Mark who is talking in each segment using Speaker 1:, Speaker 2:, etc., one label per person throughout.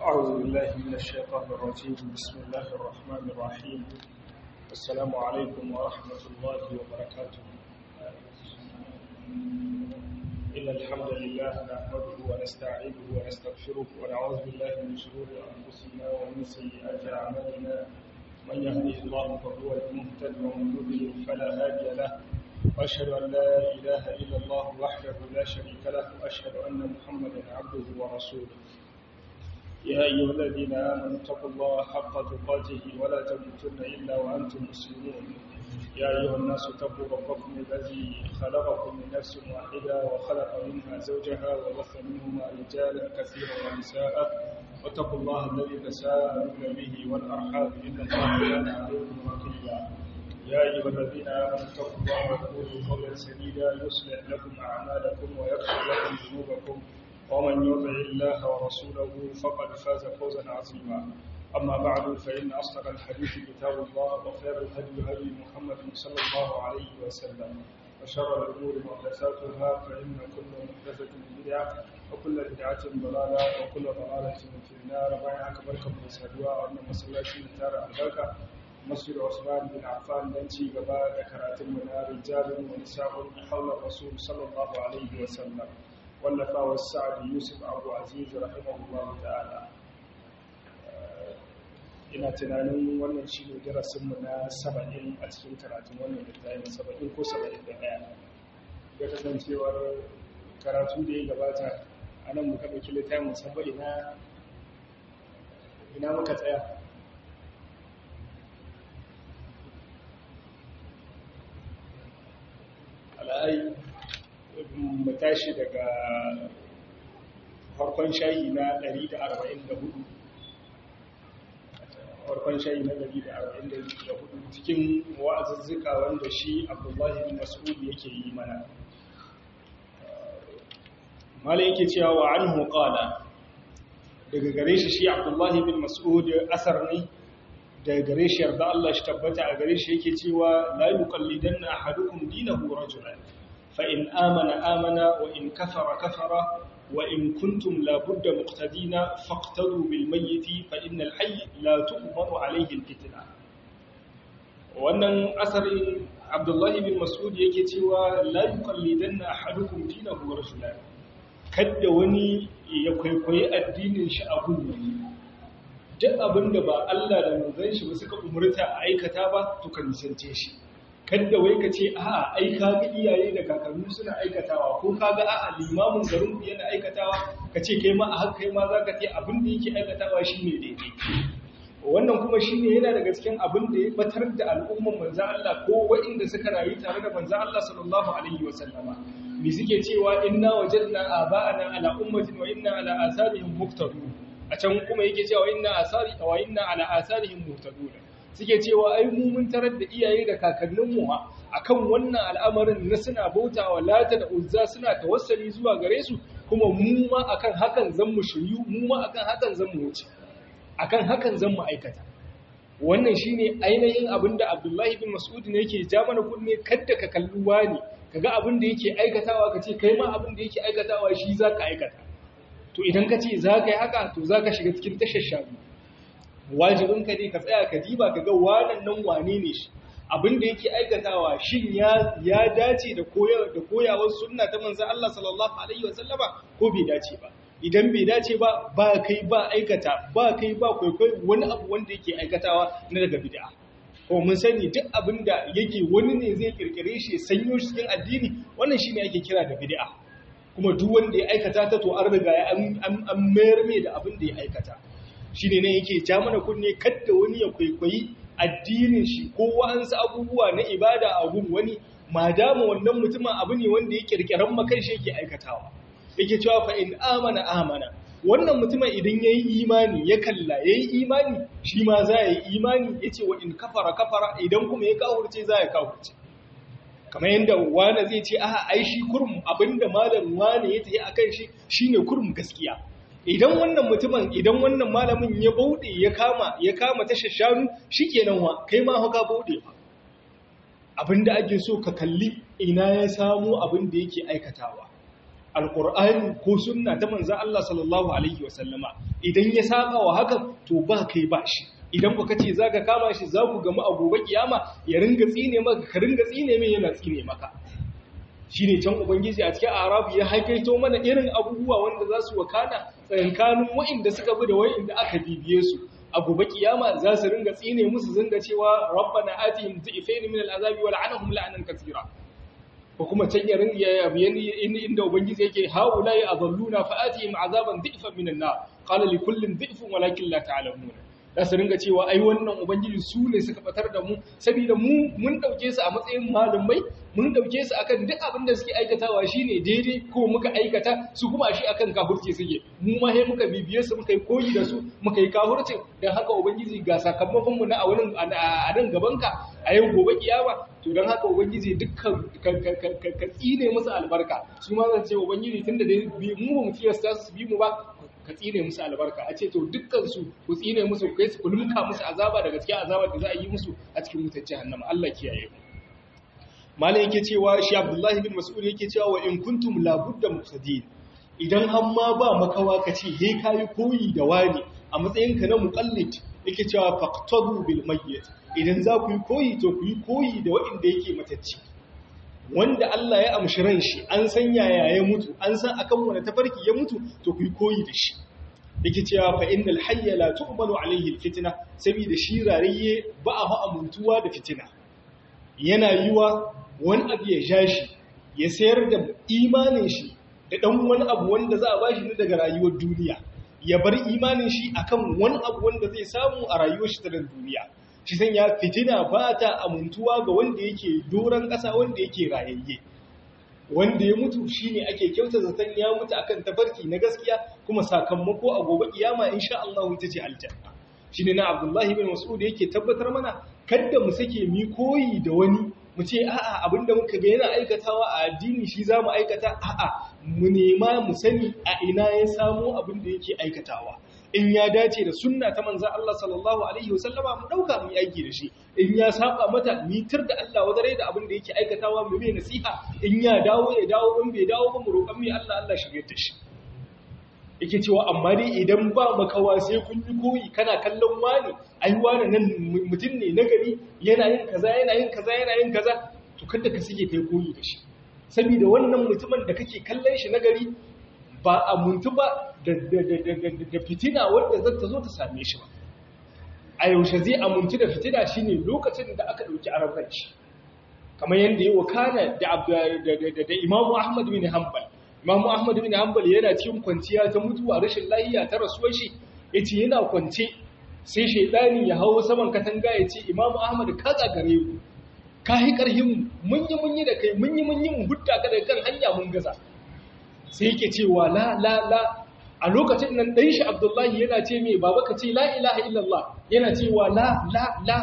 Speaker 1: أعوذ بالله من الشيطان الرجيم بسم الله الرحمن الرحيم السلام عليكم ورحمة الله وبركاته إن الحمد لله نحمده ونستعينه ونستغفره ونعوذ بالله من شرور أنفسنا ومن سيئات أعمالنا من يهده الله فهو المهتد ومن يضلل فلا هادي له وأشهد أن لا إله إلا الله وحده لا شريك له وأشهد أن محمدا عبده ورسوله يا أيها الذين آمنوا اتقوا الله حق تقاته ولا تموتن إلا وأنتم مسلمون يا أيها الناس اتقوا ربكم الذي خلقكم من نفس واحدة وخلق منها زوجها وبث منهما رجالا كثيرا ونساء واتقوا الله الذي تساءلون به والأرحام إن الله كان عليكم رقيبا يا أيها الذين آمنوا اتقوا الله وقولوا قولا سديدا يصلح لكم أعمالكم ويغفر لكم ذنوبكم ومن يطع الله ورسوله فقد فاز فوزا عظيما أما بعد فإن أصدق الحديث كتاب الله وخير الهدي هدي محمد صلى الله عليه وسلم وشر الأمور محدثاتها فإن كل محدثة بدعة وكل بدعة ضلالة وكل ضلالة في النار بايعك بركة من سادوا وأن مسلاتي تار البركة مسجد عثمان بن عفان دنتي غبا ذكرات من رجال ونساء حول الرسول صلى الله عليه وسلم wallafa sa'ad yusuf abu aziz rahimahullahu ta'ala ina tunanin wannan shi ne darasinmu na saba'in a cikin karatun wannan littafin saba'in ko saba'in da ɗaya ya kasancewar karatu da ya gabata a nan muka ɗauki littafin musamman ina ina muka tsaya ala'ai mu tashi daga farkon shayi na 144 farkon shayi na 144 cikin wa'azuzzuka wanda shi abdullahi bin mas'ud yake yi mana mala yake cewa wa anhu qala daga gare shi shi abdullahi bin mas'ud asar ne daga gare shi yarda Allah shi tabbata a gare shi yake cewa la yuqallidanna ahadukum dinahu rajulan فإن آمن آمن وإن كفر كفر وإن كنتم لابد مقتدين فاقتدوا بالميت فإن الحي لا تؤمر عليه الفتنة wannan asarin abdullahi bin mas'ud yake cewa la yuqallidanna ahadukum dinahu rasulan kada wani ya kwaikwayi addinin shi a wani duk abinda ba Allah da manzon shi ba suka umurta a aikata ba to kan nisance shi kadda wai ka ce a'a ai ka ga iyaye da kakanni suna aikatawa ko ka ga a'a limamin garin ku yana aikatawa ka ce kai ma a haka kai ma za ka ce abin da yake aikatawa shine daidai wannan kuma shine yana daga cikin abin da ya batar da al'umman manzo Allah ko waɗanda suka rayu tare da manzo Allah sallallahu alaihi wa sallama mi suke cewa inna wajadna aba'ana ala ummatin wa inna ala asarihim muqtadun a can kuma yake cewa inna asari wa inna ala asarihim muqtadun suke cewa ai mu mun tarar da iyaye da kakanninmu akan wannan al'amarin na suna bautawa lata da uzza suna tawassali zuwa gare su kuma mu ma akan hakan zan mu shiryu mu ma akan hakan zan mu wuce akan hakan zan mu aikata wannan shine ainihin abinda Abdullahi bin Mas'ud ne yake ja mana kunne kadda ka kalli wani kaga abin da yake aikatawa kace kai ma abin da yake aikatawa shi zaka aikata to idan ka ce zaka yi haka to zaka shiga cikin tashar shafi wajibin ka ne ka tsaya ka diba ka ga wannan nan wane ne shi abin da yake aikatawa shin ya ya dace da koyar da koyawar sunna ta manzo Allah sallallahu alaihi wasallama ko bai dace ba idan bai dace ba ba kai ba aikata ba kai ba kwaikwai wani abu wanda yake aikatawa na daga bid'a ko mun sani duk abin da yake wani ne zai kirkire shi sanyo shi cikin addini wannan shine ake kira da bid'a kuma duk wanda ya aikata ta to an riga an mayar mai da abin da ya aikata shi ne yake ja mana kunne kadda wani ya kwaikwayi addinin shi ko wa'ansu abubuwa na ibada a gun wani ma dama wannan mutumin abu ne wanda ya kirkiran makan shi yake aikatawa yake cewa fa in amana amana wannan mutumin idan yayi imani ya kalla yayi imani shi ma za ya yi imani yace wa in kafara kafara idan kuma ya kafurce za ya kafurce kamar yadda wani zai ce a ai shi kurum abinda malam wani ya tafi akan shi shine kurum gaskiya idan wannan mutumin idan wannan malamin ya bauɗe ya kama ya kama tashar shanu shikenan wa kai ma haka bauɗe ba abinda ake so ka kalli ina ya samu abinda yake aikatawa alqur'ani ko sunna ta manzo Allah sallallahu alaihi wasallama idan ya saba wa hakan to ba kai ba shi idan ku kace zaka kama shi za ku gamu a gobe kiyama ya ringa tsine maka ka ringa tsine mai yana tsine maka shine can ubangiji a cikin arabu ya haikaito mana irin abubuwa wanda za su wakana tsakankanin wa'inda suka bi da wa'inda aka bibiye su a gobe kiyama za su ringa tsine musu zanga cewa rabbana atihim dhifayn min al'azabi wa la'anahum la'anan katsira ko kuma can ya ringa ya inda ubangiji yake haula ya adalluna fa atihim azaban dhifan min an-nar qala li kullin dhifun walakin la ta'lamun za su ringa cewa ai wannan ubangiji su ne suka batar da mu saboda mu mun dauke su a matsayin malumai mun dauke su akan duk abin da suke aikatawa shine daidai ko muka aikata su kuma shi akan kafirci suke mu ma sai muka bibiye su muka yi koyi da su muka yi kafirci dan haka ubangiji ga sakamakon mu na a wurin a nan gaban ka a yau gobe kiyama to dan haka ubangiji dukkan ka tsine musu albarka su ma zan ce ubangiji tunda dai mu ba mu tiyasta su bi mu ba ka tsine musu albarka a ce to dukkansu ku tsine musu kai su kulmuka musu azaba daga cikin azabar da za a yi musu a cikin wutar jahannama Allah kiyaye mu malai yake cewa shi Abdullahi bin Mas'ud yake cewa wa in kuntum la budda muqtadin idan har ma ba makawa ka ce he kai koyi da wani a matsayin ka na muqallid yake cewa faqtadu bil mayyit idan za ku yi koyi to ku yi koyi da wanda yake matacci wanda Allah ya amshi ran shi an san yaya ya mutu an san akan wani tafarki ya mutu to ku yi koyi da shi yake cewa fa innal hayya la tu'manu alayhi alfitna saboda shi rariye ba a amuntuwa da fitina yana yiwa wani abu ya ja shi ya sayar da imanin shi da dan wani abu wanda za a bashi ne daga rayuwar duniya ya bar imanin shi akan wani abu wanda zai samu a rayuwar shi ta duniya shi sanya fitina ba ta amintuwa ga wanda yake doron ƙasa wanda yake rayayye wanda ya mutu shine ake kyauta zaton ya mutu akan tafarki na gaskiya kuma sakamako a gobe kiyama insha Allah ita ce aljanna shine na Abdullahi bin Mas'ud yake tabbatar mana kada mu sake mi koyi da wani mu ce a'a abinda muka ga yana aikatawa a addini shi zamu aikata a'a mu nema mu sani a ina ya samu abin da yake aikatawa in ya dace da sunna ta manzan Allah sallallahu Alaihi wasallama mu ɗauka mu aiki da shi in ya saba mata mitar da Allah wadare da abin da yake aikatawa mu bai nasiha in ya dawo ya dawo in bai dawo ba mu roƙon mai Allah Allah shirye da shi yake cewa amma dai idan ba makawa sai kun yi koyi kana kallon wani ai wani nan mutum ne na gari yana yin kaza yana yin kaza yana yin kaza to kada ka sike kai koyi da shi saboda wannan mutumin da kake kallon shi na gari ba a muntu ba da fitina wadda zata zo ta same shi ba a yaushe zai amuntu da fitina shine lokacin da aka ɗauki arabranci kamar yadda yi wakana da imamu ahmad bin hanbal imamu ahmad bin hanbal yana cikin kwanciya ta mutuwa rashin lahiya ta rasuwar shi ya ce yana kwance sai shaidani ya hau saman katanga ya ce imamu ahmad ka tsagare mu ka yi ƙarhin mun yi mun yi da kai mun yi mun yi mun hudda ka daga kan hanya mun gaza sai yake cewa la la la a lokacin nan ɗan shi abdullahi yana ce mai baba ka ce la ilaha illallah yana cewa la la la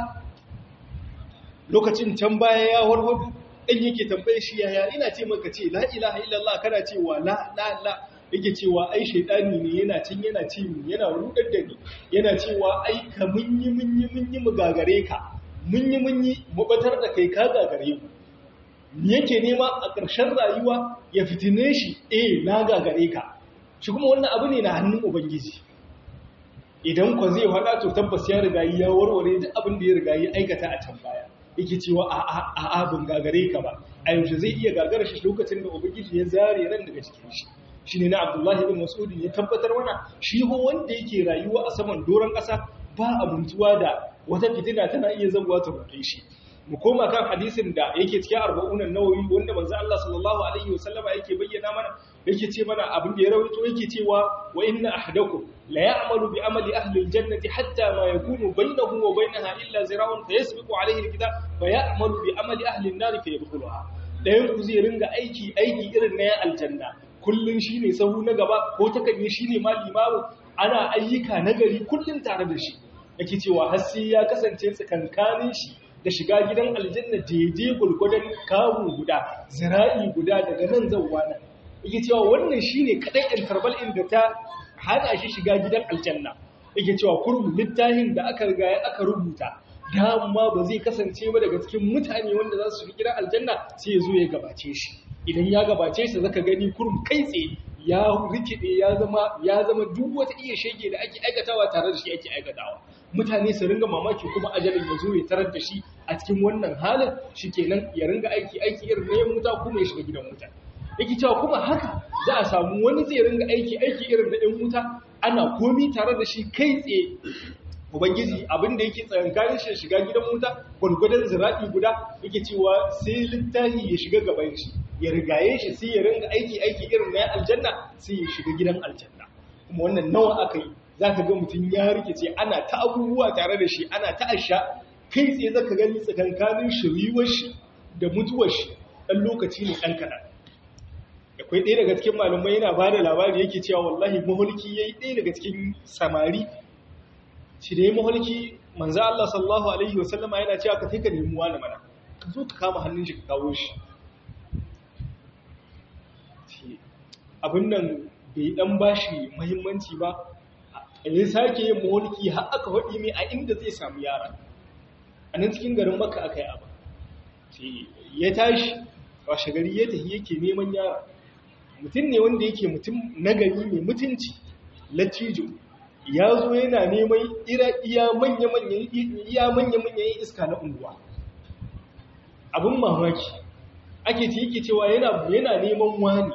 Speaker 1: lokacin can baya ya warwadu ɗan yake tambaye shi yaya ina ce maka ce la ilaha illallah kana cewa la la la yake cewa ai shaidani ne yana cin yana ci mu yana rudar da ni yana cewa ai ka mun yi mun yi mun yi mu gagare ka mun yi mun yi mu batar da kai ka gagare mu yake nema a ƙarshen rayuwa ya fitine shi eh na gagare ka shi kuma wannan abu ne na hannun ubangiji idan kwa zai faɗa to tabbas ya riga ya warware duk abin da ya riga ya aikata a can baya yake cewa a a a ban gagare ka ba a yaushe zai iya gagara shi lokacin da ubangiji ya zare ran daga cikin shi shine na Abdullahi ibn Mas'ud ya tabbatar mana shi ho wanda yake rayuwa a saman doron ƙasa ba abuntuwa da wata fitina tana iya zabuwa ta rufe shi mu koma kan hadisin da yake cikin arba'unan nawawi wanda manzo Allah sallallahu alaihi wasallama yake bayyana mana yake ce mana abin da ya rawaito yake cewa wa inna ahadakum la ya'malu bi amali ahli aljannati hatta ma yakunu bainahu wa bainaha illa zira'un fayasbiqu alaihi alkitab fa ya'malu bi amali ahli an-nar fa yadkhuluha dayan ku zai ringa aiki aiki irin na aljanna kullun shine sahu na gaba ko takan shine malimamu ana ayyuka nagari kullun tare da shi yake cewa har sai ya kasance tsakankanin shi da shiga gidan aljanna daidai gulgudan kawo guda zira'i guda daga nan zauwa nan yake cewa wannan shine kadai interval inda ta hana shi shiga gidan aljanna yake cewa kurmu littafin da aka riga aka rubuta dama ba zai kasance ba daga cikin mutane wanda za su shiga gidan aljanna sai ya zo ya gabace shi idan ya gabace shi zaka gani kurum kai tsaye ya rikide ya zama ya zama duk wata iya shege da ake aikatawa tare da shi ake aikatawa mutane su ringa mamaki kuma ajalin ya zo ya tarar da shi a cikin wannan halin shikenan ya ringa aiki aiki irin na yan wuta kuma ya shiga gidan wuta yake cewa kuma haka za a samu wani zai ringa aiki aiki irin na yan wuta ana komi tare da shi kai tsaye ubangiji abin da yake tsayankanin shi shiga gidan wuta gwargwadon zira'i guda yake cewa sai littafi ya shiga gaban shi ya rigaye shi sai ya ringa aiki aiki irin na aljanna sai ya shiga gidan aljanna kuma wannan nawa aka yi za ka ga mutum ya rikice ana ta abubuwa tare da shi ana ta asha kai tsaye za ka gani tsakankanin shiriwar shi da mutuwar shi ɗan lokaci ne ɗan kaɗan akwai ɗaya daga cikin malamai yana ba da labari yake cewa wallahi mahulki ya yi ɗaya daga cikin samari shi da ya mahulki manzo Allah sallallahu alaihi wasallama yana cewa ka ka nemi wani mana ka zo ka kama hannun shi ka kawo shi abin nan bai dan bashi muhimmanci ba ya sake yin mahulki har aka faɗi mai a inda zai samu yara a nan cikin garin maka aka yi abu ya tashi washe gari ya tafi yake neman yara mutum ne wanda yake mutum nagari mai mutunci latijo ya zo yana neman iya manya-manyan iska na unguwa abin mamaki ake ce yake cewa yana neman wani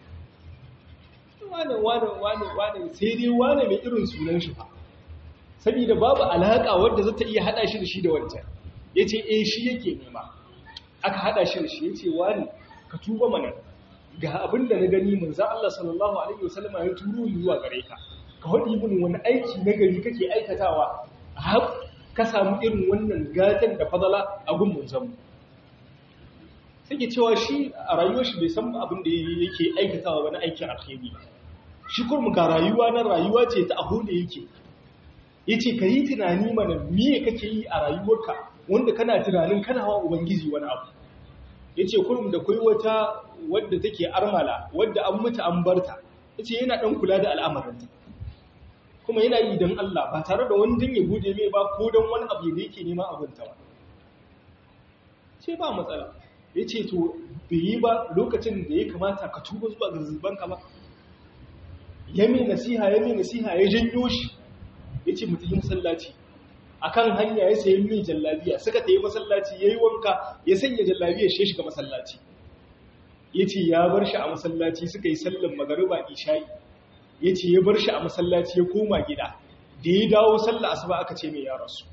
Speaker 1: wane wane wane wane sai dai wane mai irin sunan shi fa saboda babu alaƙa wadda zata iya haɗa shi da shi da wancan ya ce eh shi yake nema aka haɗa shi da shi ya ce wani ka tuba mana ga abin da na gani manzan Allah sallallahu Alaihi wasallama ya turo ni zuwa gare ka ka haɗi min wani aiki na gari kake aikatawa har ka samu irin wannan gatan da fadala a gun manzanmu sai ke cewa shi a rayuwar shi bai san abin da yake aikatawa wani aikin alheri shi kurmu ga rayuwa na rayuwa ce ta aho da yake ya ce ka yi tunani mana miye kake yi a rayuwarka wanda kana tunanin kana wa ubangiji wani abu ya ce kurum da kai wata wadda take armala wadda an mutu an barta ya ce yana ɗan kula da al'amarinta kuma yana yi don Allah ba tare da wani ya bude mai ba ko don wani abu da yake nema abinta ba ce ba matsala ya ce to bai yi ba lokacin da ya kamata ka tuba zuwa ga zubanka ba ya mai nasiha ya mai nasiha ya janyo shi ya ce mutum masallaci a kan hanya ya sayi mai jallabiya suka ta yi masallaci ya yi wanka ya sanya jallabiya shi shiga masallaci ya ce ya bar shi a masallaci suka yi sallan magariba isha'i ya ce ya bar shi a masallaci ya koma gida da ya dawo sallah asuba aka ce mai ya rasu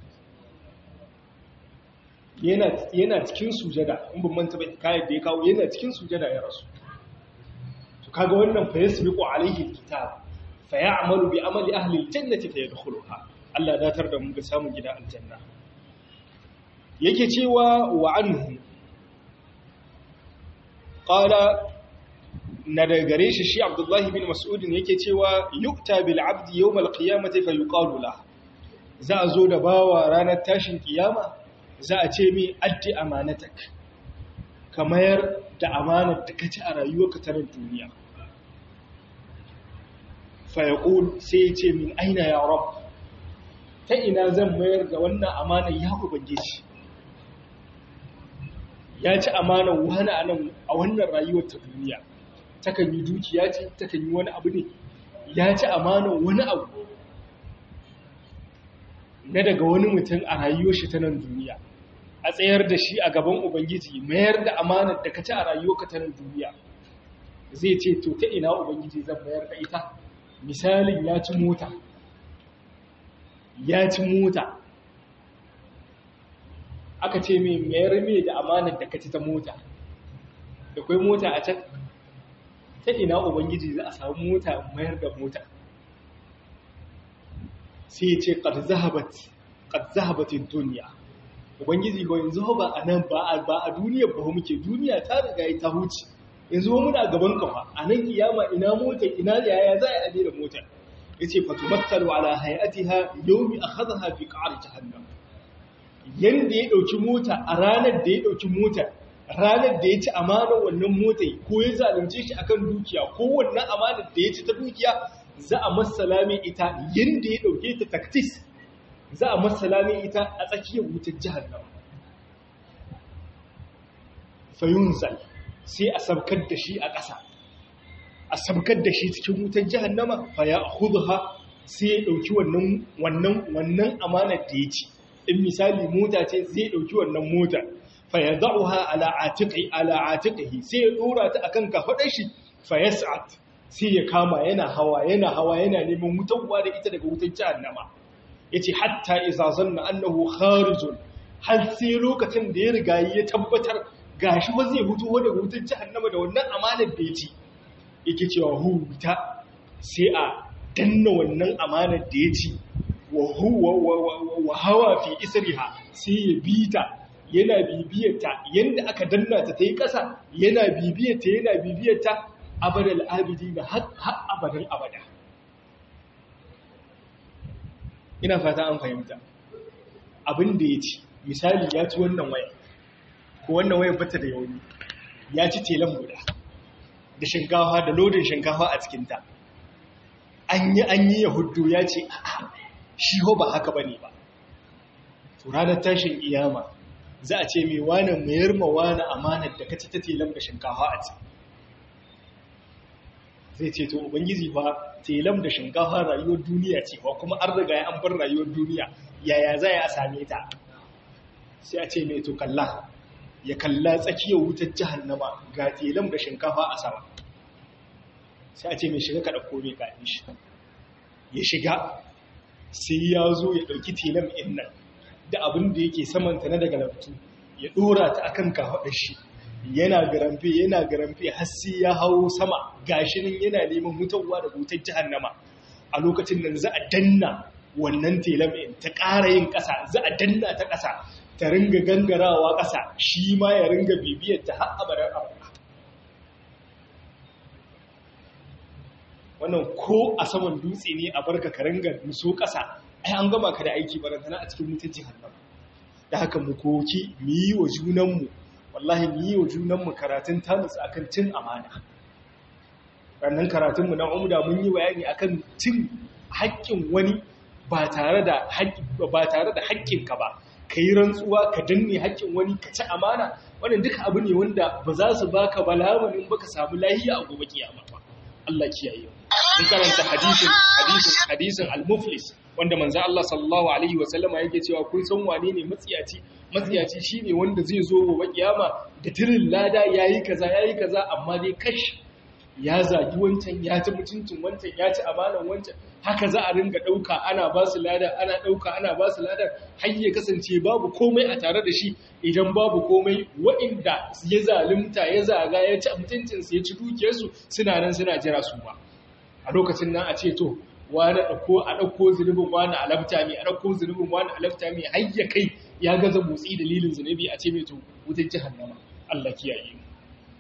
Speaker 1: yana cikin sujada in ban manta bai kayan da ya kawo yana cikin sujada ya rasu to kaga wannan fa yasbiqu alaihi alkitab fa ya'malu bi amali ahli aljannati fa yadkhuluha Allah datar da mu ga samun gida aljanna yake cewa wa anhu qala na da gare shi shi Abdullah bin Mas'ud yake cewa yukta bil abdi yawm alqiyamati fa yuqalu la za a zo da bawa ranar tashin kiyama za a ce mi addi amanatak ka mayar da amanar da kaci a rayuwarka ta duniya fa yaqul sai ya ce min aina ya rabb ta ina zan mayar da wannan amanar ya ubangiji ya ci amanar wani a nan a wannan rayuwar ta duniya takan yi dukiya ce takan yi wani abu ne ya ci amanar wani abu na daga wani mutum a rayuwar shi ta nan duniya a tsayar da shi a gaban ubangiji mayar da amanar da ka ci a rayuwarka ta nan duniya zai ce to ta ina ubangiji zan mayar da ita misalin ya ci mota ya ci mota aka ce mai mayar mai da amanar da ka ci ta mota da kwai mota a can ta ina ubangiji za a samu mota mayar da mota sai ce qad zahabat qad zahabatin dunya ubangiji ba yanzu ba a nan ba a ba a duniya ba muke duniya ta riga ta huce yanzu mu muna gaban kafa a nan kiyama ina mota ina yaya za a yi da motar yace fatumattalu ala hayatiha yawmi akhadha fi qa'r jahannam yanda ya dauki mota a ranar da ya dauki mota ranar da ya ci amanar wannan mota ko ya zalunce shi akan dukiya ko wannan amanar da ya ci ta dukiya za a masalame ita yanda ya dauke ta taktis za a masalame ita a tsakiyar wutar jahannam fayunzal sai a sabkar da shi a ƙasa a sabkar da shi cikin wutar jahannama fa ya khudha sai ya dauki wannan wannan wannan amanar da ya ci in misali mota ce zai dauki wannan mota fa yad'uha ala atiqi ala atiqihi sai ya dora ta akan kafadar shi fa yas'at sai ya kama yana hawa yana hawa yana neman wutarwa da ita daga wutar jahannama yace hatta idza zanna annahu kharijun har sai lokacin da ya riga ya tabbatar gashi ba zai fito daga wutar jahannama da wannan amanar da ya ci yake cewa huta sai a danna wannan amanar da ya ci wa hawa fi isriha sai ya bita yana bibiyarta yanda aka danna ta ta yi ƙasa yana bibiyarta yana bibiyarta abadal abidi na har abadan abada ina fata an fahimta abin da ya ci misali ya ci wannan waya ko wannan waya bata da yauni ya ci telan guda da shinkafa da lodin shinkafa a cikinta an yi an yi yahudu ya ce shi ho ba haka bane ba to ranar tashin iyama za a ce mai wani mayar ma wani amanar da kaci ta telan da shinkafa a ciki zai ce to ubangiji fa telam da shinkafa rayuwar duniya ce ba kuma an riga an bar rayuwar duniya yaya za a same ta sai a ce mai to kalla ya kalla tsakiyar wutar jahannama ga telam da shinkafa a sama sai a ce mai shiga ka ɗauko mai kaɗin shi ya shiga sai ya zo ya ɗauki telam in nan da abin da yake samanta na daga laftu ya ɗora ta akan kafaɗar shi yana garamfe yana garamfe har sai ya hawo sama gashinin yana neman mutuwa da wutar jahannama a lokacin nan za a danna wannan telam in ta ƙara yin ƙasa za a danna ta ƙasa ta ringa gangarawa ƙasa shi ma ya ringa bibiyar ta har abadan abada wannan ko a saman dutse ne a barka ka ringa nuso ƙasa ai an gama ka da aiki barantana a cikin wutar jahannama da haka mu koki mu yi wa junanmu wallahi mu yi wa junanmu karatun tanus akan cin amana rannan karatunmu na umda mun yi bayani akan cin haƙƙin wani ba tare da haƙƙinka ba ka yi rantsuwa ka danne haƙƙin wani ka ci amana wannan duka abu ne wanda ba za su baka balamanin baka samu lahiya a gobe kiyama ba Allah kiyaye mun karanta hadisin hadisin hadisin al-muflis wanda manzo Allah sallallahu alaihi wa sallama yake cewa kun san wane ne matsiyaci matsiyaci shine wanda zai zo gobe kiyama da tirin lada yayi kaza yayi kaza amma dai kash ya zagi wancan ya ci mutuncin wancan ya ci amanan wancan haka za a ringa ɗauka ana ba su lada ana ɗauka ana ba su lada har ya kasance babu komai a tare da shi idan babu komai wa'inda ya zalunta ya zaga ya ci mutuncinsu ya ci dukiyarsu suna nan suna jira su ba a lokacin nan a ce to wani ɗauko a ɗauko zunubin wani a lafta mai a ɗauko zunubin wani a lafta mai har ya kai ya gaza motsi dalilin zunubi a ce mai to wutar jahannama Allah kiyaye mu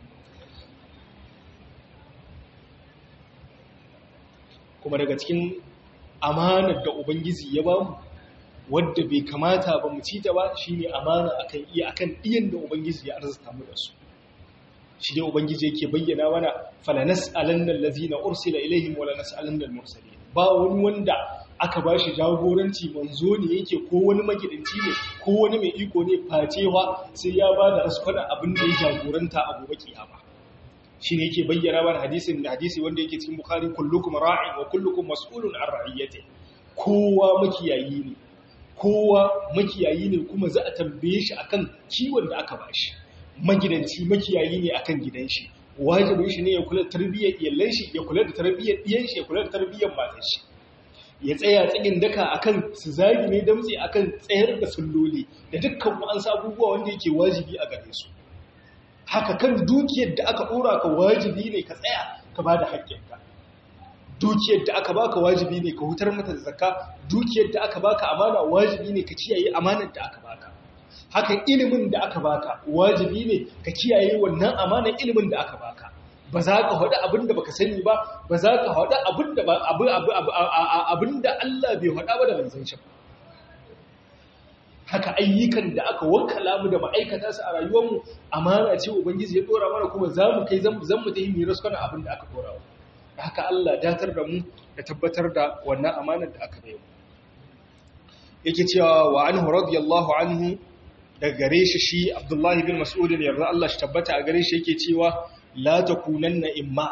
Speaker 1: kuma daga cikin amanar da ubangiji ya ba mu wadda bai kamata ba mu ci ta ba shine amana akan iya akan iyan da ubangiji ya arzuta mu da su shi dai ubangiji yake bayyana mana falanas alanna allazina ursila ilaihim wala nas'alanna al-mursalin ba wani wanda aka bashi jagoranci manzo ne yake ko wani magidanci ne ko wani mai iko ne facewa sai ya ba da raskwana abin da ya jagoranta a gobe kiyama shi ne yake bayyana mana hadisin da hadisi wanda yake cikin bukhari kullukum ra'in wa kullukum mas'ulun an ra'iyati kowa makiyayi ne kowa makiyayi ne kuma za a tambaye shi akan kiwon da aka bashi magidanci makiyayi ne akan gidan shi wajibin shi ne ya kula da tarbiyyar iyalan shi ya kula da tarbiyyar diyan shi ya kula da tarbiyyar matan shi ya tsaya tsakin daka akan su zagi ne damtse akan tsayar da sulloli da dukkan wa'ansu abubuwa wanda yake wajibi a gare su haka kan dukiyar da aka ɗora ka wajibi ne ka tsaya ka ba da haƙƙinka dukiyar da aka baka wajibi ne ka hutar mata da zakka dukiyar da aka baka amana wajibi ne ka kiyaye amanar da aka baka hakan ilimin da aka baka wajibi ne ka kiyaye wannan amanar ilimin da aka baka ba za ka haɗu abin da baka sani ba ba za ka haɗu abin da abin da Allah bai haɗa ba da manzon shi haka ayyukan da aka wakala mu da ma'aikata su a rayuwarmu amana ce ubangiji ya dora mana kuma za mu kai zan mu ta yi miras kana abin da aka dora wa da haka Allah datar da mu da tabbatar da wannan amanar da aka bayo yake cewa wa anhu radiyallahu anhu daga gare shi shi Abdullahi bin Mas'ud yarda Allah shi tabbata a gare shi yake cewa la takunanna imma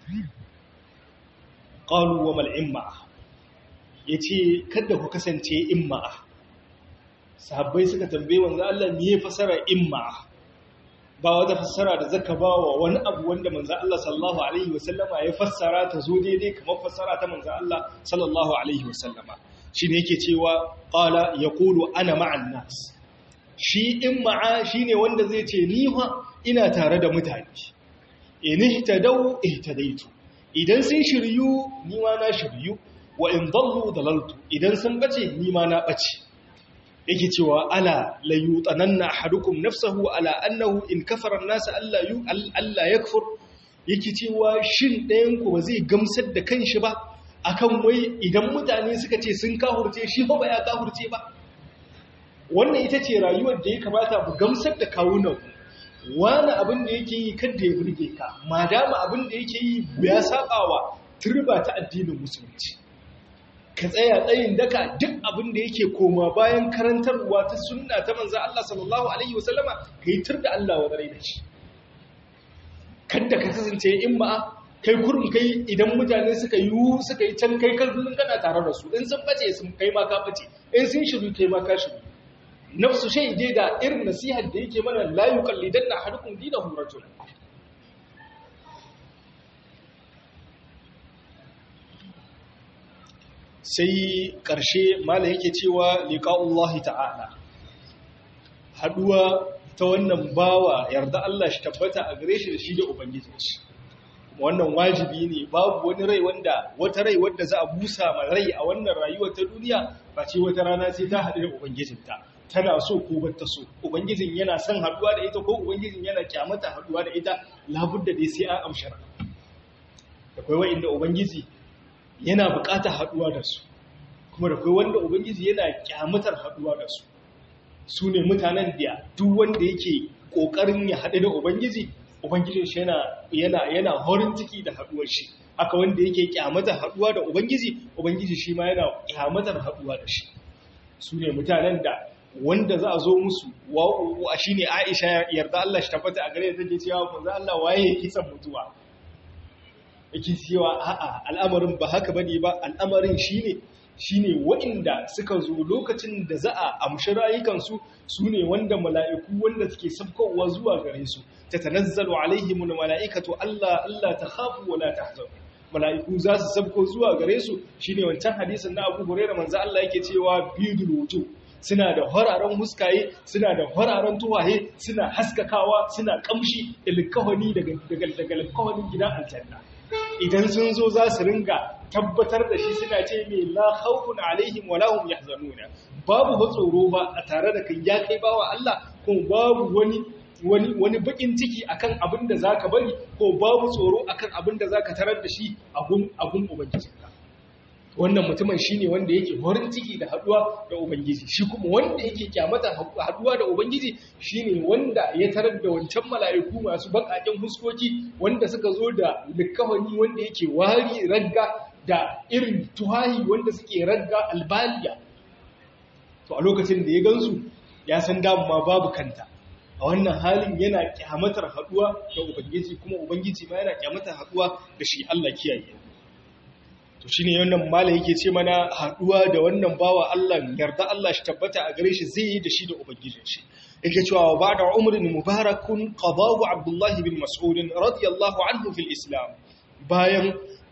Speaker 1: qalu wa mal imma yace kada ku kasance imma sahabbai suka tambaye manzo Allah me ya fasara imma ba wata fassara da zaka ba wa wani abu wanda manzo Allah sallallahu alaihi wasallama ya fassara ta zo daidai kamar fassara ta manzo Allah sallallahu alaihi wasallama shine yake cewa qala yaqulu ana ma'an nas shi in ma'a shine wanda zai ce ni fa ina tare da mutane in ihtadaw ihtadaitu idan sun shiryu ni ma na shiryu wa in dallu dalaltu idan sun bace ni ma na bace yake cewa ala la yutananna ahadukum nafsahu ala annahu in kafara an-nas alla yu alla yakfur yake cewa shin ɗayan ku ba zai gamsar da kanshi ba akan wai idan mutane suka ce sun kahurce shi ba ya kahurce ba wannan ita ce rayuwar da ya kamata mu gamsar da kawunan wani abin da yake yi kada ya burge ka madama abin da yake yi ya sabawa turba ta addinin musulunci ka tsaya tsayin daka duk abin da yake koma bayan karantarwa ta sunna ta manzo Allah sallallahu alaihi wasallama kai tur da Allah wa da shi kada ka kasance in ba kai kurum kai idan mutane suka yi suka yi can kai kullun kana tare da su in sun bace sun kai ma ka bace in sun shiru kai ma ka shiru nafsu shay dai da irin nasihar da yake mana la yuqallidanna ahadukum dinahu rajul sai ƙarshe mala yake cewa liqa'ullahi ta'ala haduwa ta wannan bawa yarda Allah shi tabbata a gare shi da shi da ubangijinsa wannan wajibi ne babu wani rai wanda wata rai wanda za a busa ma rai a wannan rayuwar ta duniya ba ce wata rana sai ta haɗu da ubangijinta tana so ko ba ta so ubangijin yana son haɗuwa da ita ko ubangijin yana kyamata haɗuwa da ita labudda dai sai an amshara da kai wa'inda ubangiji yana buƙatar haɗuwa da su kuma da kai wanda ubangiji yana kyamatar haɗuwa da su su ne mutanen da duk wanda yake ƙoƙarin ya haɗu da ubangiji ubangijin shi yana yana yana horin ciki da haɗuwar shi haka wanda yake kyamatar haɗuwa da ubangiji ubangiji shi ma yana kyamatar haɗuwa da shi su ne mutanen da wanda za a zo musu wa shi ne aisha yarda Allah shi tabbata a gare da take cewa manzo Allah waye yake son mutuwa yake cewa a'a al'amarin ba haka bane ba al'amarin shine shine waɗanda suka zo lokacin da za a amshi rayukansu su ne wanda mala'iku wanda suke sabkowa zuwa gare su ta tanazzalu alaihimul mala'ikatu Allah Allah ta khafu wala tahzanu mala'iku za su sabko zuwa gare su shine wancan hadisin na Abu Hurairah manzo Allah yake cewa bidul wujuh suna da hararen huskaye suna da hararen tuwaye suna haskakawa suna kamshi da likawani daga daga likawanin gidan aljanna idan sun zo za su ringa tabbatar da shi suna ce mai la khawfun alaihim wa lahum yahzanuna babu ba tsoro ba a tare da kai ya kai bawa Allah ko babu wani wani wani bakin ciki akan abin da zaka bari ko babu tsoro akan abin da zaka tarar da shi a gun abun ubangijinka wannan mutumin shine wanda yake horin ciki da haduwa da ubangiji shi kuma wanda yake kyamata haduwa da ubangiji shine wanda ya tarar da wancan mala'iku masu bakaken huskoki wanda suka zo da likawani wanda yake wari ragga da irin tuhahi wanda suke ragga albaliya to a lokacin da ya gansu ya san ma babu kanta a wannan halin yana kyamatar haduwa da ubangiji kuma ubangiji ma yana kyamatar haduwa da shi Allah kiyaye to shine wannan mala yake ce mana haduwa da wannan bawa Allah yarda Allah shi tabbata a gare shi zai yi da shi da ubangijin shi yake cewa ba'da umrin mubarakun qadahu Abdullah bin Mas'ud radiyallahu anhu fil Islam bayan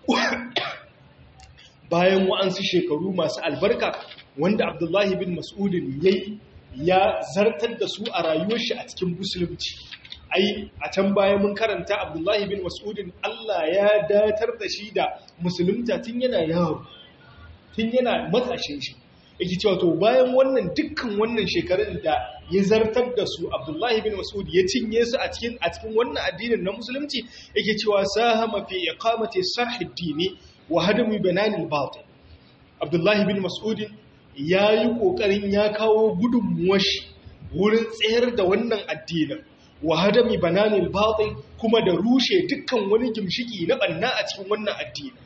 Speaker 1: bayan wa'ansu shekaru masu albarka wanda Abdullah bin Mas'ud yayi ya zartar da su a rayuwar shi a cikin musulunci ai a can baya mun karanta abdullahi bin mas'udin Allah ya datar da shi da musulunta tun yana yaro tun yana matashin shi yake cewa to bayan wannan dukkan wannan shekarun da ya zartar da su abdullahi bin mas'ud ya cinye su a cikin a cikin wannan addinin na musulunci yake cewa sahama fi iqamati sahih dini wa hadami bananil batil abdullahi bin mas'ud ya yi kokarin ya kawo gudunmuwar shi wurin tsayar da wannan addinin wa hadami bananil batil kuma da rushe dukkan wani gimshiki na banna a cikin wannan addini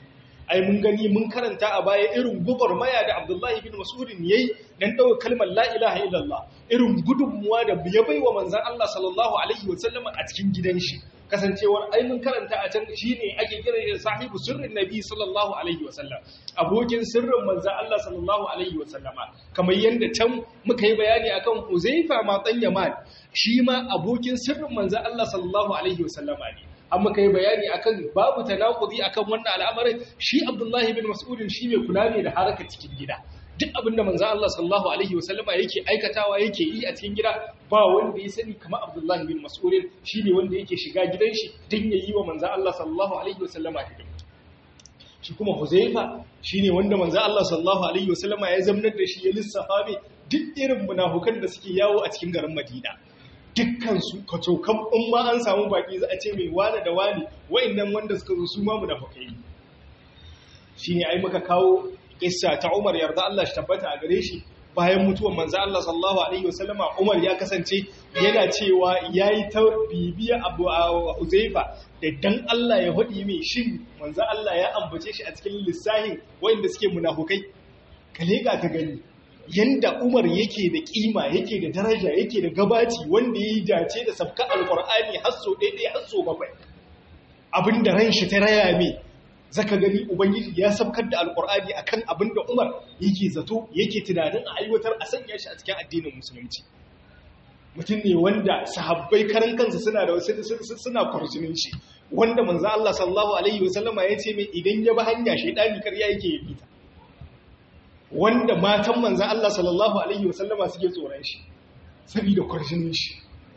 Speaker 1: ai mun gani mun karanta a baya irin maya da Abdullahi bin Mas'udin yayi dan dawo kalmar la ilaha illallah irin gudunmuwa da ya baiwa manzon Allah sallallahu alaihi wasallam a cikin gidan shi kasancewar ai mun karanta a can shine ake kira da sahibu sirrin nabi sallallahu alaihi wasallam abokin sirrin manzon Allah sallallahu alaihi wasallama kamar yanda can muka yi bayani akan Uzaifa ma dan Yaman shi ma abokin sirrin manzon Allah sallallahu alaihi wasallama ne an muka yi bayani akan babu tanakudi akan wannan al'amarin shi Abdullahi bin Mas'udin shi mai kula ne da harakar cikin gida duk abinda manzo Allah sallallahu alaihi wasallama yake aikatawa yake yi a cikin gida ba wanda ya sani kamar Abdullahi bin Mas'udin shine wanda yake shiga gidan shi din yayi wa manzo Allah sallallahu alaihi wasallama hidima shi kuma Huzaifa shine wanda manzo Allah sallallahu alaihi wasallama ya zamnar da shi ya lissafa mai duk irin munafukan da suke yawo a cikin garin Madina dukkansu kacokan in ma an samu baki za a ce mai wane da wane wa'annan wanda suka zo su ma munafukai shi ne ai muka kawo kissa ta Umar yarda Allah shi tabbata a gare shi bayan mutuwar manzo Allah sallallahu alaihi wasallama Umar ya kasance yana cewa yayi ta bibiya Abu Uzaifa da dan Allah ya hudi mai shin manzo Allah ya ambace shi a cikin lissahin wa'anda suke munafukai kale ga ka gani yanda Umar yake da kima yake da daraja yake da gabaci wanda yayi dace da sabka alqur'ani hasso daidai hasso bakwai abinda ran shi ta raya me zaka gani ubangiji ya sabkar da alqur'ani akan abinda Umar yake zato yake tunanin a aiwatar a sanya shi a cikin addinin musulunci mutum ne wanda sahabbai karan kansa suna da wasu suna kwarjinin shi wanda manzo Allah sallallahu alaihi wasallama ya ce mai idan ya bi hanya shaydani karya yake yi fita wanda matan manzan Allah sallallahu Alaihi wasallama suke tsoron shi saboda kwarjinin shi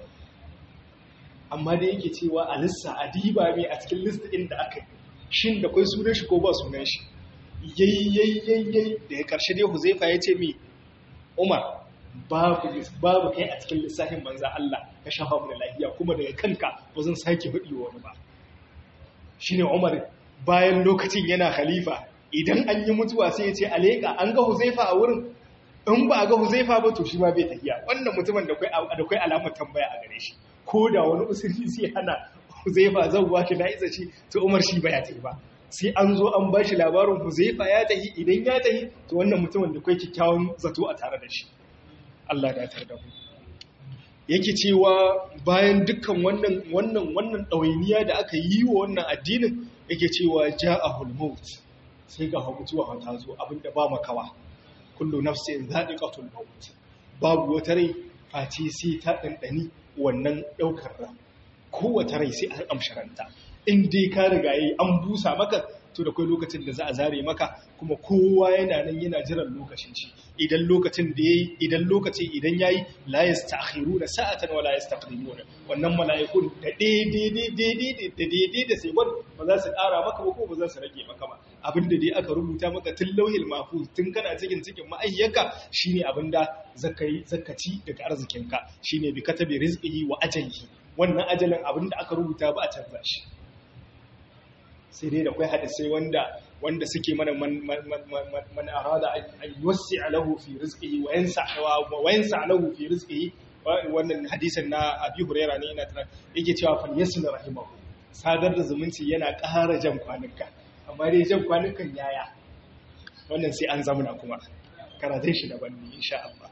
Speaker 1: amma da yake cewa a lissa a diba mai a cikin lista inda aka yi shin da kwai sunan shi ko ba sunan shi yayyayyayyayi da ya karshe dai huzaifa ya ce mai umar babu kai a cikin lissafin manzan Allah ka shafa mu da lafiya kuma daga kanka ba zan sake faɗi wani ba shi ne umar bayan lokacin yana khalifa idan an yi mutuwa sai ya ce aleka an ga huzaifa a wurin in ba a ga huzaifa ba to shi ma bai tafiya wannan mutumin da kai alamar tambaya a gare shi ko da wani usuli sai hana huzaifa zan ba shi na isa shi to umar shi ba ya tafi ba sai an zo an ba shi labarin huzaifa ya tafi idan ya tafi to wannan mutumin da kai kyakkyawan zato a tare da shi Allah ya tar da mu yake cewa bayan dukkan wannan wannan wannan ɗawainiya da aka yi wa wannan addinin yake cewa ja'ahul maut sai ga mutuwa ta zo abinda ba makawa kullu nafsin za'iqatul maut babu wata rai face sai ta dandani wannan daukar ran kowace rai sai an amsharanta in dai ka riga yi an busa maka to da kai lokacin da za a zare maka kuma kowa yana nan yana jiran lokacin shi idan lokacin da yayi idan lokaci idan yayi la yastakhiruna sa'atan wala yastaqdimuna wannan mala'ikun da daidai daidai da daidai da sai ba za su ƙara maka ba ko ba za su rage maka ba abinda dai aka rubuta maka tun lauhil mahfuz tun kana cikin cikin ma'ayyaka shine abinda zakai zakaci daga arzikinka shine bi katabi rizqihi wa ajalihi wannan ajalin abinda aka rubuta ba a canza shi sai dai da kai hadisai wanda wanda suke mana man arada an yuwassi lahu fi rizqihi wa yansa wa yansa lahu fi rizqihi wannan hadisin na Abi Hurairah ne ina tana yake cewa fal yasil rahimahu sadar da zumunci yana ƙara jan kwanuka amma dai jan kwanukan yaya wannan sai an zamuna kuma karatun shi daban ne insha Allah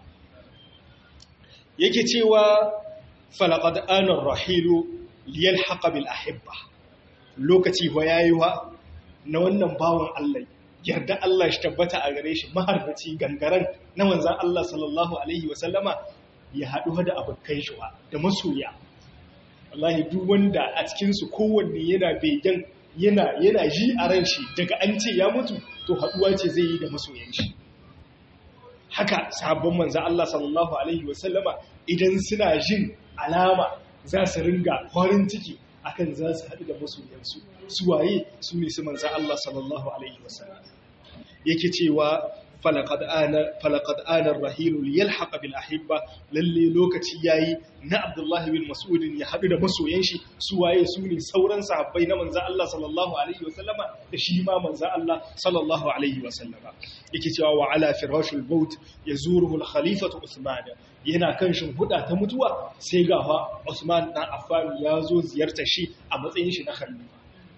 Speaker 1: yake cewa falaqad ana rahilu liyalhaqa bil ahibba lokaci ba yayi wa na wannan bawan Allah yarda Allah shi tabbata a gare shi maharbaci gangaren na manzon Allah sallallahu alaihi wa sallama ya haɗu da abokan shi da masoya wallahi duk wanda a cikin su kowanne yana begen yana yana ji a ran shi daga an ce ya mutu to haɗuwa ce zai yi da masoyan shi haka sahabban manzo Allah sallallahu alaihi wasallama idan suna jin alama za su ringa farin ciki akan za su haɗu da masoyansu su waye su ne su manzo Allah sallallahu alaihi wasallam yake cewa falaqad ana falaqad ana ar-rahil yalhaq bil ahibba lalle lokaci yayi na Abdullah bin Mas'ud ya haɗu da masoyan shi su waye su ne sauran sahabbai na manzo Allah sallallahu alaihi wasallama da shi ma manzo Allah sallallahu alaihi wasallama yake cewa wa ala firashul maut yazuruhu al-khalifatu Uthman yana kan shimfiɗa ta mutuwa sai ga fa Usman dan Affan ya zo ziyartar shi a matsayin shi na khalifa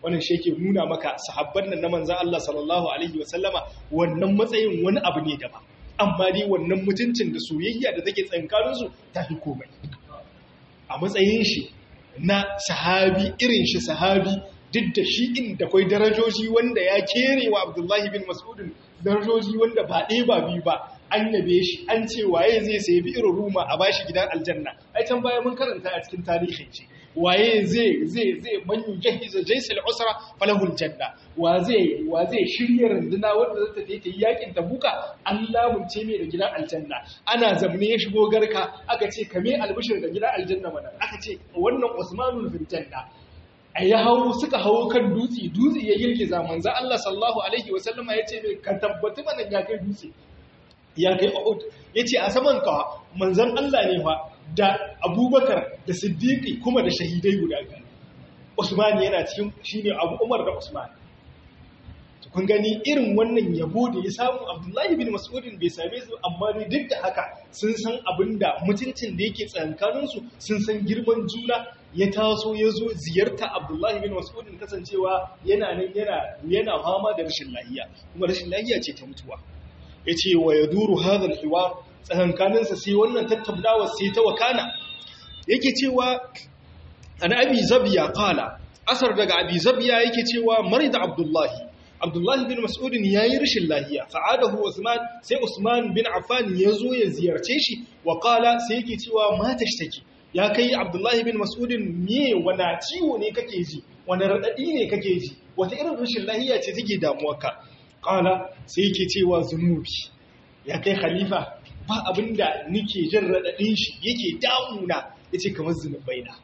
Speaker 1: wannan shi yake nuna maka sahabban nan na manzon Allah sallallahu alaihi wasallama wannan matsayin wani abu ne daban amma dai wannan mutuncin da soyayya da take tsankanin su ta fi komai a matsayin shi na sahabi irin shi sahabi duk da shi inda kwai darajoji wanda ya kere wa Abdullahi bin Mas'udin darajoji wanda ba ɗaya ba biyu ba an yabe shi an ce waye zai sayi bi irin ruma a bashi gidan aljanna ai can baya mun karanta a cikin tarihin shi waye zai zai zai man yujahiza jaysil usra falahul janna wa zai wa zai shirya runduna wanda zata ta yi yakin tabuka Allah mun ce mai da gidan aljanna ana zamne ya shigo garka aka ce kame albishir da gidan aljanna mana aka ce wannan Usmanul fil janna a ya hau suka hau kan dutse dutse ya girgiza manzo Allah sallallahu alaihi wasallama ya ce mai ka tabbata mana ya kai dutse ya kai Uhud yace a saman ka manzon Allah ne fa da Abubakar da Siddiqi kuma da shahidai guda biyu Usman yana cikin shine Abu Umar da Usman to kun gani irin wannan yabo da ya samu Abdullahi bin Mas'ud bai same su amma ne duk da haka sun san abinda mutuncin da yake tsakankanin su sun san girman juna ya taso ya zo ziyarta Abdullahi bin Mas'ud kasancewa yana nan yana yana fama da rashin lafiya kuma rashin lafiya ce ta mutuwa ya ce wa ya duru hadar hiwa tsakankaninsa sai wannan tattaunawa sai ta wakana yake cewa an abi zabiya kala asar daga abi zabiya yake cewa marida abdullahi abdullahi bin mas'udin ya yi rashin lahiya fa'adahu usman sai usman bin affan ya zo ya ziyarce shi wa kala sai yake cewa mata shi ya kai abdullahi bin mas'udin me wana ciwo ne kake ji wani raɗaɗi ne kake ji wata irin rashin lahiya ce take damuwarka kala sai yake cewa zunubi ya kai khalifa ba abinda nike jin raɗaɗin shi yake damuna ya ce kamar zunubai na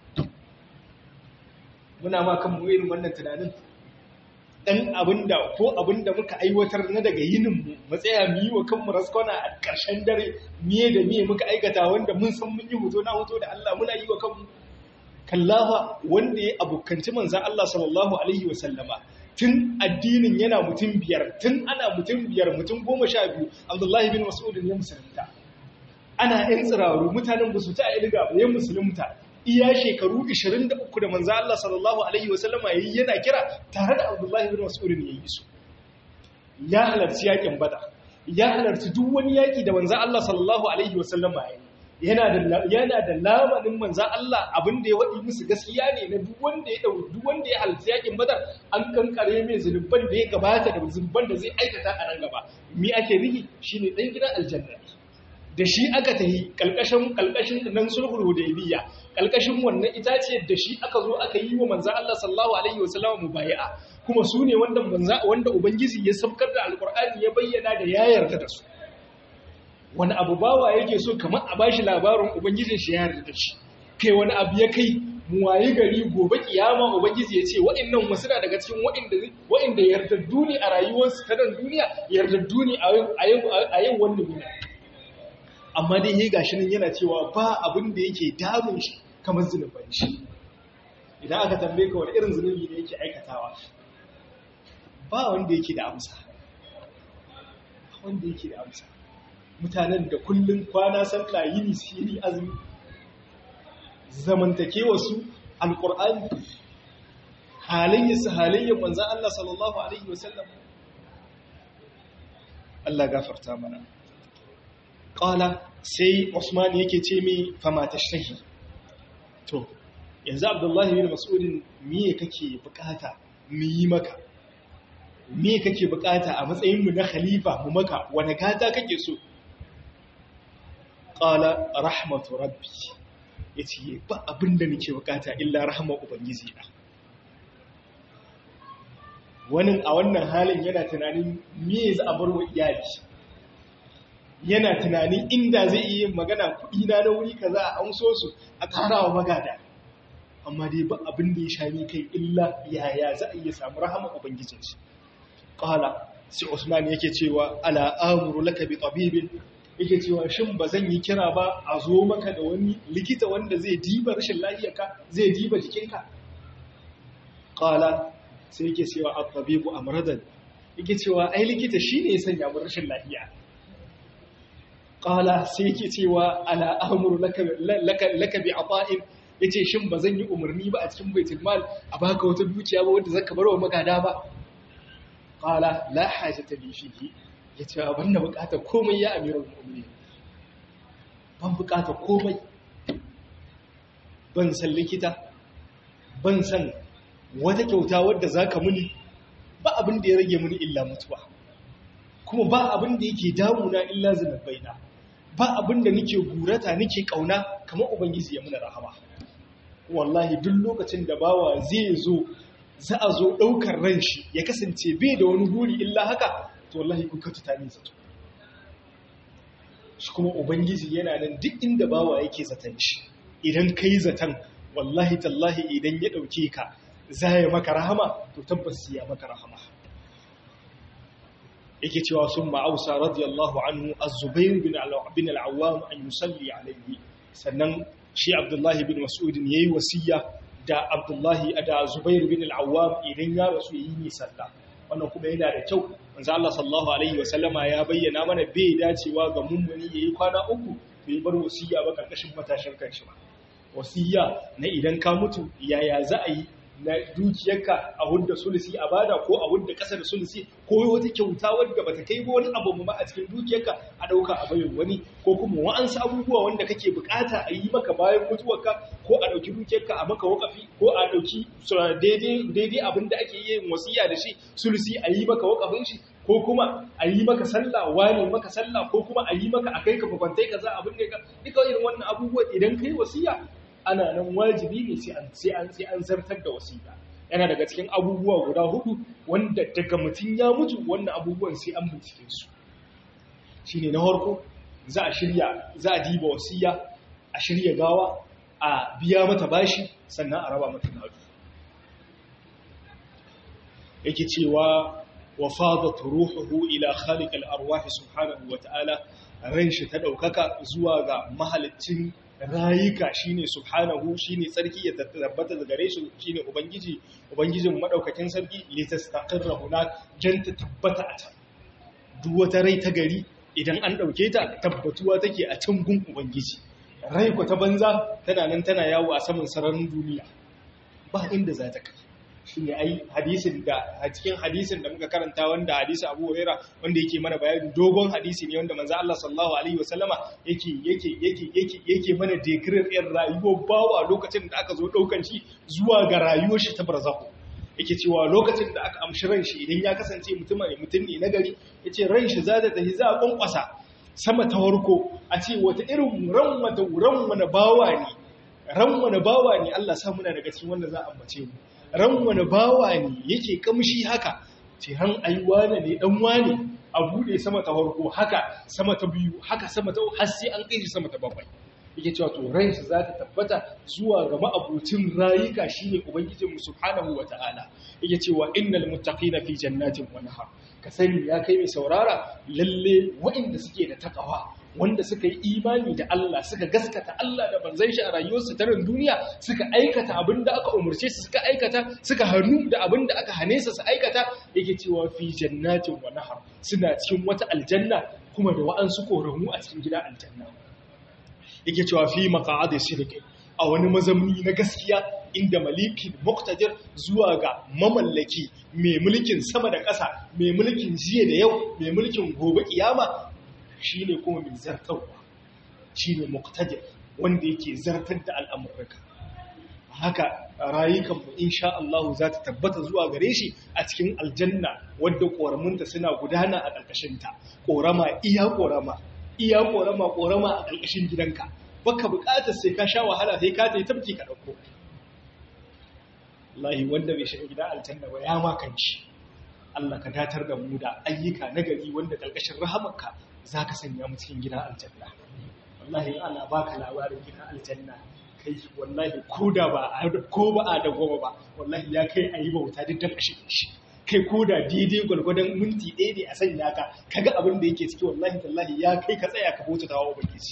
Speaker 1: muna ma kan irin wannan tunanin ɗan abinda ko abinda muka aiwatar na daga yininmu matsaya mu yi wa kanmu raskona a ƙarshen dare miye da miye muka aikata wanda mun san mun yi hoto na hoto da Allah muna yi wa kanmu kallafa wanda ya abokanci manzan Allah sallallahu alaihi wa sallama tun addinin yana mutum biyar tun ana mutum biyar mutum goma sha biyu abdullahi bin mas'udin ya musulunta ana yan tsiraru mutanen ba su ta ilga ba ya musulunta iya shekaru 23 da manzo Allah sallallahu alaihi wasallama yayi yana kira tare da abdullahi bin mas'udin yayi su ya halarci yakin bada ya halarci duk wani yaki da manzo Allah sallallahu alaihi wasallama yayi yana da yana da lamarin manzo Allah abin da ya wadi musu gaskiya ne na duk wanda ya dau duk wanda ya halarci yakin badar an kankare mai zulubban da ya gabata da zulubban da zai aikata a nan gaba mi ake rigi shine dan gidan aljanna da shi aka tahi kalkashin kalkashin nan sulhul hudaybiyya kalkashin wannan itace da shi aka zo aka yi wa manzo Allah sallallahu alaihi wasallam mubayi'a kuma su ne wanda manzo wanda ubangiji ya sabkar da alqur'ani ya bayyana da ya yarda da su wani abu bawa yake so kamar a bashi labarin ubangijin shi ya yarda da shi kai wani abu ya kai mu wayi gari gobe kiyama ubangiji ya ce wa'annan wasu na daga cikin wa'inda wa'inda yardaddu ne a rayuwarsu ta nan duniya yardaddu ne a yau wannan duniya amma dai ya gashi nan yana cewa ba abin da yake damun shi kamar zunuban shi idan aka tambaye ka wani irin zunubi ne yake aikatawa ba wanda yake da amsa wanda yake da amsa mutanen da kullum kwana sallah yini siri azumi zamantakewa su alqur'ani halayyarsu halayyar manzan Allah sallallahu alaihi wasallam Allah gafarta mana ƙala sai Usman yake ce mi fama tashtahi to yanzu Abdullahi bin Mas'udin miye kake bukata mu yi maka miye kake bukata a matsayin mu na khalifa mu maka wani gata kake so qala rahmatu rabbi yace ba abinda nake bukata illa rahmar ubangiji na wani a wannan halin yana tunanin me za a bar wa iyali yana tunanin inda zai iya magana kuɗi na da wuri kaza a amso su a ƙara wa magada amma dai ba abin da ya shani kai illa yaya za a iya samu rahama ubangijin shi qala sai usman yake cewa ala amuru laka bi tabibin yake cewa shin ba zan yi kira ba a zo maka da wani likita wanda zai diba rashin lafiyarka zai diba jikinka qala sai yake cewa at-tabibu amradan yake cewa ai likita shine ya sanya mu rashin lafiya qala sai yake cewa ala amuru laka laka laka bi ata'in yace shin ba zan yi umarni ba a cikin baitul mal a baka wata dukiya ba wanda zaka barwa magada ba qala la hajata li fihi yace ban da bukata komai ya amirul mu'minin ban bukata komai ban san likita ban san wata kyauta wadda zaka muni ba abin da ya rage muni illa mutuwa kuma ba abin da yake damuna illa zunubaina ba abin da nake gurata nake kauna kamar ubangiji ya muna rahama wallahi duk lokacin da bawa zai zo za a zo daukar ran shi ya kasance bai da wani guri illa haka to wallahi ku ka tuta nisa to shi kuma ubangiji yana nan duk inda bawa yake zaton shi idan kai zaton wallahi tallahi idan ya dauke ka za ya maka rahama to tabbas ya maka rahama yake cewa sun ma'ausa radiyallahu anhu az-zubair bin al-awwam an yusalli alayhi sannan shi abdullahi bin mas'ud yayi wasiya da abdullahi da zubair bin al-awwam idan ya rasu yi ni sallah wannan kuma yana da kyau manzo Allah sallallahu alaihi wa sallama ya bayyana mana bai dacewa ga mummuni yayi kwana uku bai bar wasiya ba karkashin matashin kanshi ba wasiya na idan ka mutu yaya za a yi na dukiyarka a hudda sulusi a bada ko a hudda ƙasa da sulusi ko wata kyauta wadda bata kai ba wani abu ma a cikin dukiyarka a ɗauka a bayan wani ko kuma wa'ansu abubuwa wanda kake bukata a yi maka bayan mutuwarka ko a ɗauki dukiyarka a maka wakafi ko a ɗauki daidai abin da ake yin wasiya da shi sulusi a yi maka wakafin shi ko kuma a yi maka sallah wane maka sallah ko kuma a yi maka a kai ka fakwantai kaza abin da ka duka irin wannan abubuwa idan kai wasiya ana nan wajibi ne sai an sai an sai an zartar da wasiƙa yana daga cikin abubuwa guda hudu wanda daga mutum ya mutu wannan abubuwan sai an bincike su shine na farko za a shirya za a diba wasiya a shirya gawa a biya mata bashi sannan a raba mata gado yake cewa wa fadat ruhuhu ila khaliq al-arwah subhanahu wa ta'ala ran shi ta daukaka zuwa ga mahaliccin rayuka shine subhanahu shine tsarki ya tabbata da gare shi shine ubangiji ubangijin madaukakin sarki litastaqirra hunak jan ta tabbata a can duk wata rai ta gari idan an dauke ta tabbatuwa take a can gun ubangiji rai ko ta banza tana nan tana yawo a saman sararin duniya ba inda za ta kai shine ai hadisin da a cikin hadisin da muka karanta wanda hadisi Abu Huraira wanda yake mana bayani dogon hadisi ne wanda manzo Allah sallallahu alaihi wasallama yake yake yake yake yake mana declare ɗin rayuwar bawa lokacin da aka zo daukan shi zuwa ga rayuwar shi ta barzakhu yake cewa lokacin da aka amshi ran shi idan ya kasance mutum ne mutum ne nagari yace ran shi za ta tafi za a kwankwasa sama ta warko a ce wata irin ran wata ran wani bawa ne ran wani bawa ne Allah sa muna daga cikin wanda za a ambace mu ran wani bawa ne yake kamshi haka ce ran aiwa ne dan wane a bude sama ta farko haka sama ta biyu haka sama ta har sai an kai sama ta bakwai yake cewa to ran shi zata tabbata zuwa ga ma'abucin rayuka shine ubangijinmu subhanahu wataala yake cewa innal muttaqina fi jannatin wa nahar ka sani ya kai mai saurara lalle waɗanda suke da takawa wanda suka yi imani da Allah suka gaskata Allah da banzan shi a rayuwarsu ta ran duniya suka aikata abin da aka umarce su suka aikata suka hannu da abin da aka hane su su aikata yake cewa fi jannatin wa nahar suna cikin wata aljanna kuma da wa'ansu koramu a cikin gida aljanna yake cewa fi maqa'adi sidqi a wani mazamni na gaskiya inda malikin muktadir zuwa ga mamallaki mai mulkin sama da ƙasa mai mulkin jiya da yau mai mulkin gobe kiyama shi ne kuma mai zartarwa shi ne muktadir wanda yake zartar da al'amurka haka rayukanmu insha Allah za ta tabbata zuwa gare shi a cikin aljanna wadda ƙoramunta suna gudana a ƙarƙashinta ƙorama iya ƙorama iya ƙorama ƙorama a ƙarƙashin gidanka baka buƙatar sai ka sha wahala sai ka ta yi tabki ka ɗauko Allah wanda bai shiga gida aljanna ba ya makanci Allah ka datar da mu da ayyuka na gari wanda ƙarƙashin rahamarka za ka sanya mu cikin gida aljanna wallahi ana baka labarin gida aljanna kai wallahi ko da ba ko ba a da goma ba wallahi ya kai ayi bauta duk dan kashe shi kai ko da daidai gwalgwadon minti ɗaya ne a sanya ka kaga abin da yake ciki wallahi tallahi ya kai ka tsaya ka bauta tawa ubangiji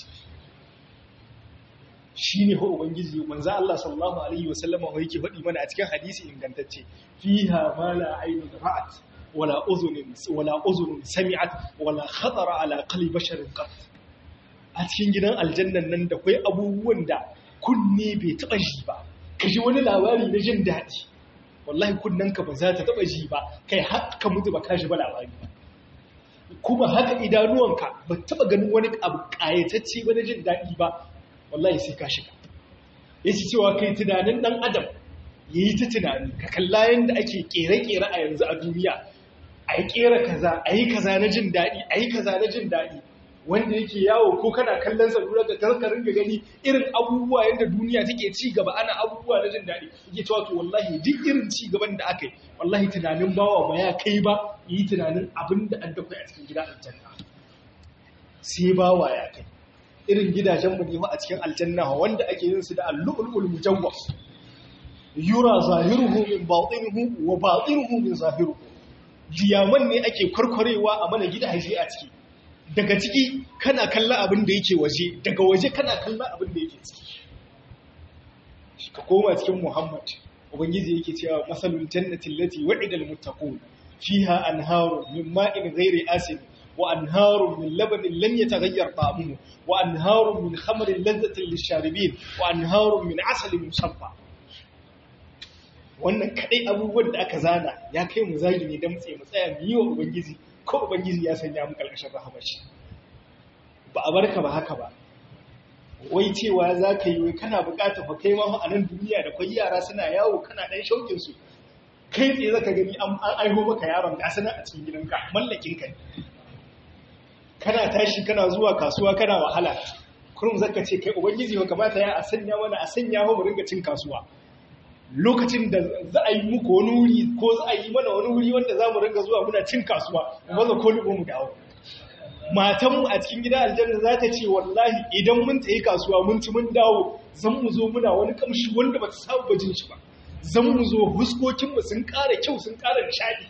Speaker 1: shine ho ubangiji manzo Allah sallallahu alaihi wasallam ho yake faɗi mana a cikin hadisi ingantacce fiha ma la aynun ra'at wala uzunin wala uzunun sami'at wala khatara ala qalbi basharin qat a cikin gidan aljannan nan da kai abubuwan da kunne bai taɓa ji ba ka ji wani labari na jin daɗi wallahi kunnanka ba za ta taɓa ji ba kai haka mutu ba ka ji ba labari ba kuma haka idanuwanka ba taɓa ganin wani abu ƙayatacce ba na jin daɗi ba wallahi sai ka shiga ya ci cewa kai tunanin ɗan adam ya yi ta tunani ka kalla yadda ake ƙere-ƙere a yanzu a duniya a yi ƙera kaza a yi kaza na jin daɗi a yi kaza na jin daɗi wanda yake yawo ko kana kallon salula da karkarin ga gani irin abubuwa yadda duniya take ci gaba ana abubuwa na jin daɗi yake cewa to wallahi duk irin ci gaban da aka yi wallahi tunanin bawa ba ya kai ba yi tunanin abin da an dakwai a cikin gida aljanna sai bawa ya kai irin gidajen mu ne a cikin aljanna wanda ake yin su da al-lu'lu'ul mujawwaf yura zahiruhu min batinuhu wa batinuhu min zahiruhu diyaman ne ake kwarkwarewa a mana gidaje a ciki daga ciki kana kalla abin da yake waje daga waje kana kalla abin da yake ciki ka koma cikin muhammad ubangiji yake cewa masalul jannati allati wa'ida almuttaqun fiha anharu min ma'in ghairi asin wa anharu min labanin lam yataghayyar ta'amuhu wa anharu min khamrin ladhatin lisharibin wa anharu min asalin musaffa wannan kadai abubuwan da aka zana ya kai mu zagi ne da mutse mu tsaya mu yi wa ubangiji ko ubangiji ya sanya mu karkashin rahamar shi ba a barka ba haka ba wai cewa za ka yi wai kana bukata fa kai ma a nan duniya da kwai yara suna yawo kana dan shaukin su kai tsaye zaka gani an aiho maka yaron ka sana a cikin gidanka mallakin ka kana tashi kana zuwa kasuwa kana wahala kurum zaka ce kai ubangiji ba kamata ya a sanya mana a sanya mu ringa cin kasuwa lokacin da za a yi muku wani wuri ko za a yi mana wani wuri wanda za mu ringa zuwa muna cin kasuwa maza ko libo mu dawo matanmu a cikin gida aljanna za ta ce wallahi idan mun tayi kasuwa mun ci mun dawo zan mu zo muna wani kamshi wanda ba ta samu bajin shi ba zan mu zo huskokinmu sun ƙara kyau sun ƙara nishaɗi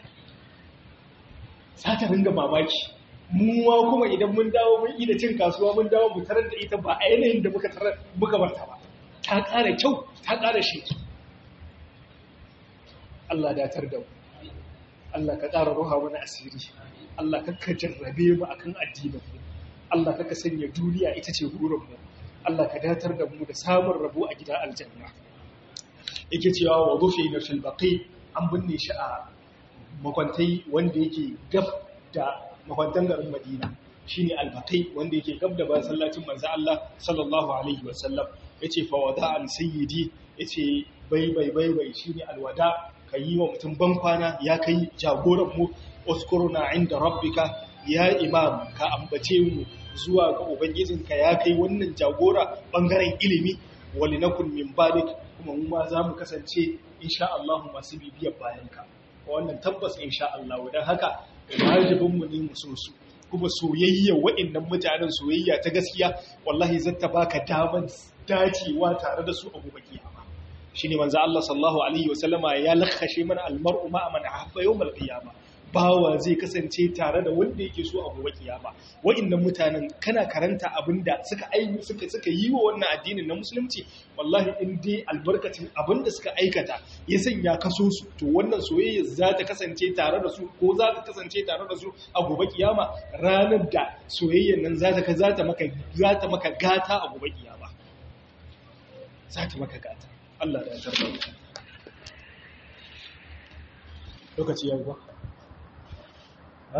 Speaker 1: za ta ringa mamaki muwa kuma idan mun dawo mun yi da cin kasuwa mun dawo mu tarar da ita ba a yanayin da muka tarar muka barta ba ta ƙara kyau ta ƙara sheki Allah datar da mu Allah ka ƙara ruha mana asiri Allah ka jarrabe mu akan addinin mu Allah ka sanya duniya ita ce burin mu Allah ka datar da mu da samun rabo a gida aljanna yake cewa wa rufi na fil baqi an binne shi a makwantai wanda yake gab da makwantan garin Madina shine al-baqi wanda yake gab da masallacin manzo Allah sallallahu alaihi wasallam yace fa wada'an sayyidi yace bai bai bai bai shine alwada ka yi wa mutum ban kwana ya kai jagoran mu uskuruna inda rabbika ya imam ka ambace mu zuwa ga ubangijinka ya kai wannan jagora bangaren ilimi wali nakun min balik kuma mu ma za mu kasance insha Allah masu bibiyar bayanka wannan tabbas insha Allah dan haka wajibin mu ne mu so su kuma soyayya wa'annan mutanen soyayya ta gaskiya wallahi zata baka daman dacewa tare da su a gobe kiyama shine manzo Allah sallallahu alaihi wasallama ya lakhashe mana almar'u ma man ahabba yawmal qiyama bawa zai kasance tare da wanda yake so a gobe kiyama wa'annan mutanen kana karanta abinda suka aiki suka suka yi wa wannan addinin na musulunci wallahi in dai albarkacin abinda suka aikata ya sanya kaso su to wannan soyayya za ta kasance tare da su ko za ta kasance tare da su a gobe kiyama ranar da soyayyan nan za ta za ta maka za ta maka gata a gobe kiyama za ta maka gata Allah da ya tarbar lokaci ya ba ha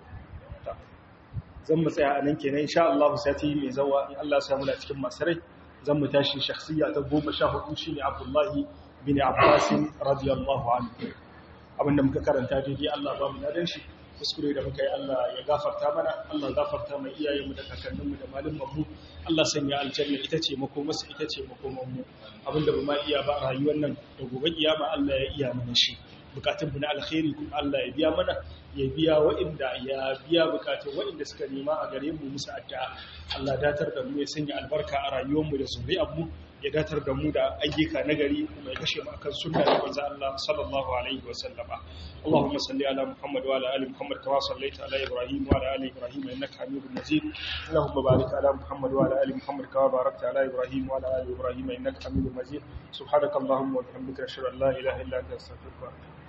Speaker 1: zan mu tsaya a nan kenan insha Allah sati mai zawa in Allah ya muna cikin masarai zan mu tashi shakhsiya ta 14 shine Abdullah bin Abbas radiyallahu anhu abinda muka karanta daidai Allah ba mu nadan shi kuskure da muka yi Allah ya gafarta mana Allah gafarta mai iyayenmu da kakanninmu da malumanmu Allah sanya aljanna ita ce makomarsa ita ce makomanmu abinda ba ma iya ba a rayuwar nan da gobe kiyama Allah ya iya mana shi bukatun mu na alkhairi kuma Allah ya biya mana ya biya wa'inda ya biya bukatun wa'inda suka nema a gare mu musu addu'a Allah datar da mu ya sanya albarka a rayuwar mu da zuriyar mu ya datar da mu da ayyuka nagari kuma ya kashe mu akan sunna da manzo Allah sallallahu alaihi wa sallama Allahumma salli ala Muhammad wa ala ali Muhammad kama sallaita ala Ibrahim wa ala ali Ibrahim innaka Hamidum Majid Allahumma barik ala Muhammad wa ala ali Muhammad kama barakta ala Ibrahim wa ala ali Ibrahim innaka Hamidum Majid subhanakallahumma wa bihamdika ashhadu an la ilaha illa anta astaghfiruka wa atubu